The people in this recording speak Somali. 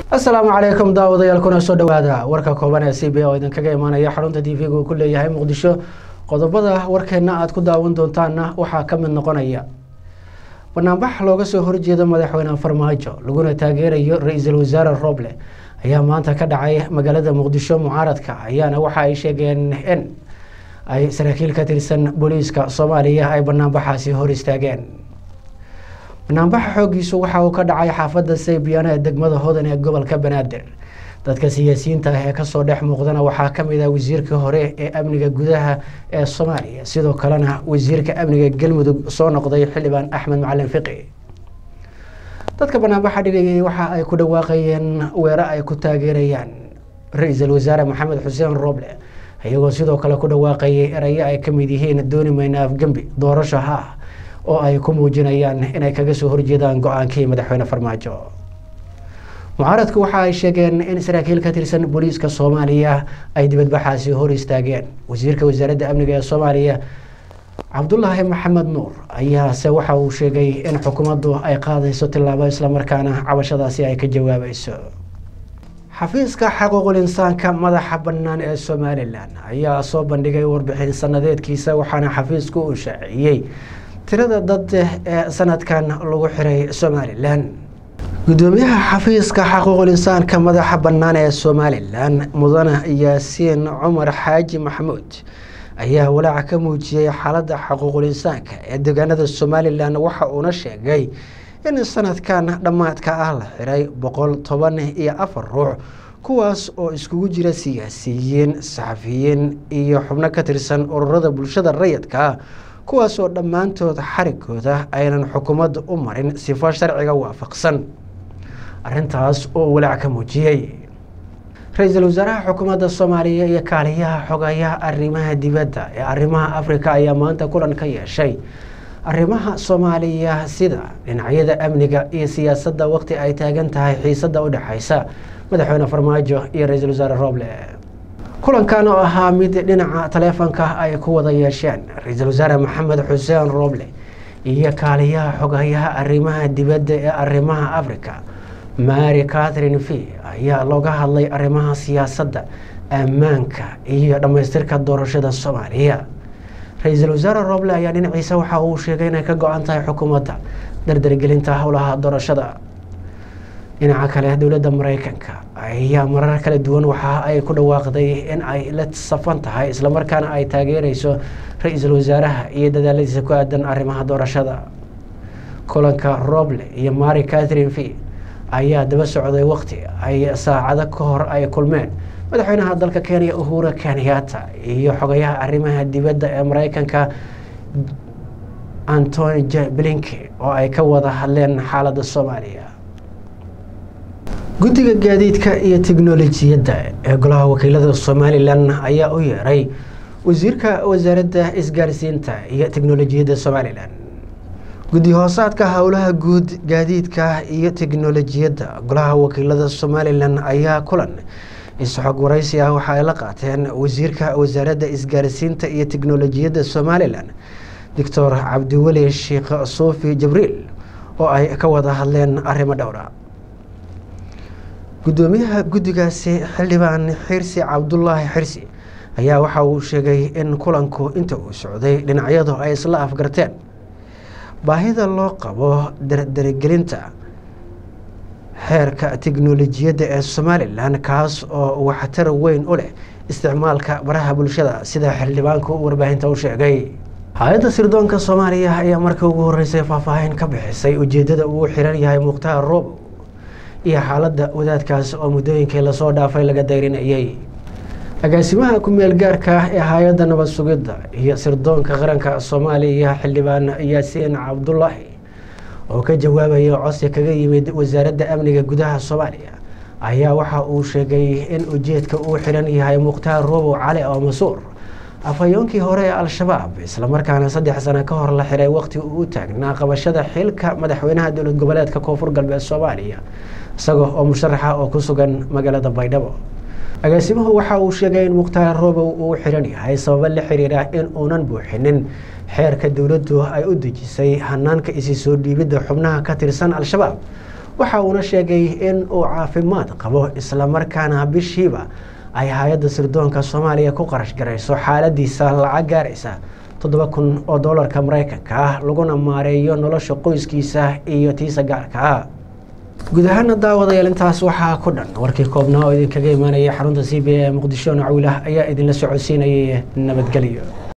asalaamu calaykum daawadayaal kuna soo dhawaada warka kooban ee c b oo idinkaga imaanaya xarunta t v-ga uu ku leeyahay muqdisho qodobada warkeena aada ku daawan doontaana waxaa ka mid noqonaya banaanbax looga soo horjeedo madaxweyne farmaajo laguna taageerayo ra-iisul wasaare roble ayaa maanta ka dhacay magaalada muqdisho mucaaradka ayaana waxa ay sheegeen in ay saraakiil ka tirsan booliiska soomaaliya ay banaanbaxaasi hor istaageen banaanbaxa xoogiisu waxa uu ka dhacay xaafadda saybiyaano ee degmada hodan ee gobolka banaadir dadka siyaasiyiinta ah ee kasoo dhex muuqdana waxaa kamid ah wasiirkii hore ee amniga gudaha ee soomaaliya sidoo kalena wasiirka amniga galmudug soo noqday xildhibaan axmed macalin fiqi dadka banaanbaxa dhigayay waxa ay ku dhawaaqayeen weero ay ku taageerayaan ra-iisul wasaare maxamed xuseen roble iyagoo sidoo kale ku dhawaaqayay erayo ay kamid yihiin dooni mayna afgembi doorasho ha ah oo ay ku muujinayaan inay kaga soo horjeedaan go-aankii madaxweyne farmaajo mucaaradku waxa ay sheegeen in saraakiil ka tirsan booliiska soomaaliya ay dibadbaxaasi hor istaageen wasiirka wasaaradda amniga ee soomaaliya cabdulaahi maxamed nuur ayaase waxa uu sheegay in xukuumaddu ay qaadayso tillaabo islamarkaana cabashadaasi ay ka jawaabayso xafiiska xaquuqul insaanka madaxa bannaan ee somalilan ayaa soo bandhigay warbixin sanadeedkiisa waxaana xafiisku uu shaaciyey tirada dad ee sanadkan lagu xiray somalilan gudoomiyaha xafiiska xaquuqul insaanka madaxa bannaan ee somalilan mudane yaasiin cumar xaaji maxamuud ayaa walaaca ka muujiyey xaaladda xaquuqul insaanka ee deegaanada somalilan waxa uuna sheegay in sanadkan dhammaadka ah la xiray boqol toban iyo afar ruux kuwaas oo iskugu jira siyaasiyiin saxafiyiin iyo xubno ka tirsan ururada bulshada rayidka kuwaas oo dhammaantood xarigooda aynan xukuumadda u marin sifo sharciga waafaqsan arrintaas oo walaac ka muujiyey ra-iisul wasaaraha xukuumadda soomaaliya iyo kaaliyaha xogayaha arrimaha dibadda ee arrimaha afrika ayaa maanta kulan ka yeeshay arrimaha soomaaliya sida dhinacyada amniga iyo siyaasadda waqti ay taagan tahay xiisadda u dhexaysa madaxweyne farmaajo iyo ra-iisul wasaare roble kulankan oo ahaa mid dhinaca taleefonka ay ku wada yeesheen ra-iisul wasaare maxamed xuseen roble iyo kaaliyaha xogayaha arrimaha dibadda ee arrimaha africa mary catherine v ayaa looga hadlay arrimaha siyaasadda ammaanka iyo dhammaystirka doorashada soomaaliya ra-iisul wasaare roble ayaa dhinaciisa waxa uu sheegay inay ka go-an tahay xukuumadda dardargelinta howlaha doorashada dhinaca kale dowladda mareykanka ayaa marar kala duwan waxa ay ku dhawaaqday in ay la safan tahay islamarkaana ay taageereyso ra-iisul wasaaraha iyo dadaaladiisa ku aadan arrimaha doorashada kulanka roble iyo mary catherine v ayaa daba socday waqti ay saacado ka hor ay kulmeen madaxweynaha dalka kenya uhura kenyatta iyo xogayaha arrimaha dibadda ee mareykanka antony j blinke oo ay ka wada hadleen xaaladda soomaaliya guddiga gaadiidka iyo teknolojiyadda ee golaha wakiilada somalilan ayaa u yeeray wasiirka wasaaradda isgaarsiinta iyo teknolojiyadda somalilan guddi hoosaadka howlaha guud gaadiidka iyo teknolojiyadda golaha wakiilada somalilan ayaa kulan isxog waraysi ah waxa ay la qaateen wasiirka wasaaradda isgaarsiinta iyo teknolojiyadda somalilan doctor cabdiweli sheekh suufi jibriil oo ay ka wada hadleen arrimo dhowra gudoomiyaha guddigaasi xildhibaan xirsi cabdulaahi xirsi ayaa waxa uu sheegay in kulanku inta uu socday dhinacyadu ay isla afgarteen baahida loo qabo dardaragelinta xeerka teknolojiyadda ee somalilan kaas oo waxtar weyn u leh isticmaalka baraha bulshada sida xildhibaanku warbaahinta u sheegay hay-adda sirdoonka soomaaliya ayaa markii ugu horeysay faahfaahin ka bixisay ujeedada uu xiran yahay mukhtaar roobow iyo xaaladda wadaadkaas oo muddooyinkii lasoo dhaafay laga dayrinayay agaasimaha ku-meel gaarka ah ee hay-adda nabad sugidda iyo sirdoonka qaranka soomaaliya xildhibaan yaasiin cabdulaahi oo ka jawaabaya codsi kaga yimid wasaaradda amniga gudaha soomaaliya ayaa waxa uu sheegay in ujeedka uu xiran yahay mukhtaar robow cali oo masuur afhayoonkii hore ee al-shabaab islamarkaana saddex sano ka hor la xiray waqti uu u taagnaa qabashada xilka madaxweynaha dowlad goboleedka koonfur galbeed soomaaliya isaga oo musharaxa oo ku sugan magaalada baydhabo agaasimuhu waxa uu sheegay in mukhtaar robow uu xiran yahay sababo la xiriira in uunan buuxinin xeerka dowladdu ay u dejisay hanaanka isi soo dhiibidda xubnaha ka tirsan al-shabaab waxa uuna sheegay in uu caafimaad qabo islamarkaana bishiiba ay hay-adda sirdoonka soomaaliya ku qarash garayso xaaladiisa lacag gaaraysa toddoba kun oo doolarka mareykanka ah laguna maareeyo nolosha qoyskiisa iyo tiisa gaarka ah guud ahaana daawadayaal intaas waxaa ku dhan warkii koobnaa oo idinkaga imaanaya xarunta c b a ee muqdisho nacawilah ayaa idinla socodsiinayay nabadgelyo